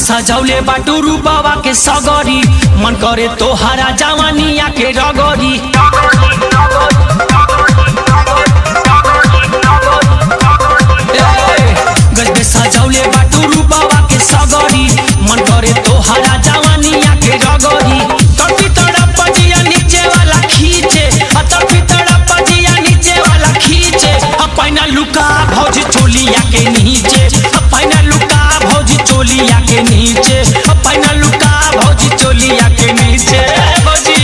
सजौले बाटू रूपवा के सगरी मन करे तोहरा जवानिया के रगरी ए, गजबे सजौले बाटू रूपवा के सगरी मन करे तोहरा जवानिया के रगरी तड़पी तड़प जिया नीचे वाला खींचे आ तड़पी तड़प जिया नीचे वाला खींचे आ पैना लुका भौजी चोलिया के नीचे आ पैना लुका भौजी चोलिया के नीचे आ पैना लुका भौजी चोलिया के नीचे ए, भौजी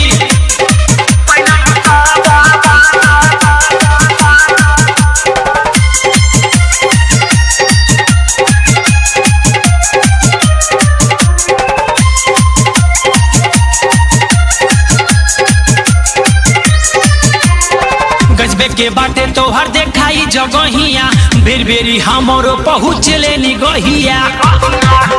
गजबे के बाटे तोहर देखाई जगहिया बेर बेरी हमरो पहुँच ले निगहिया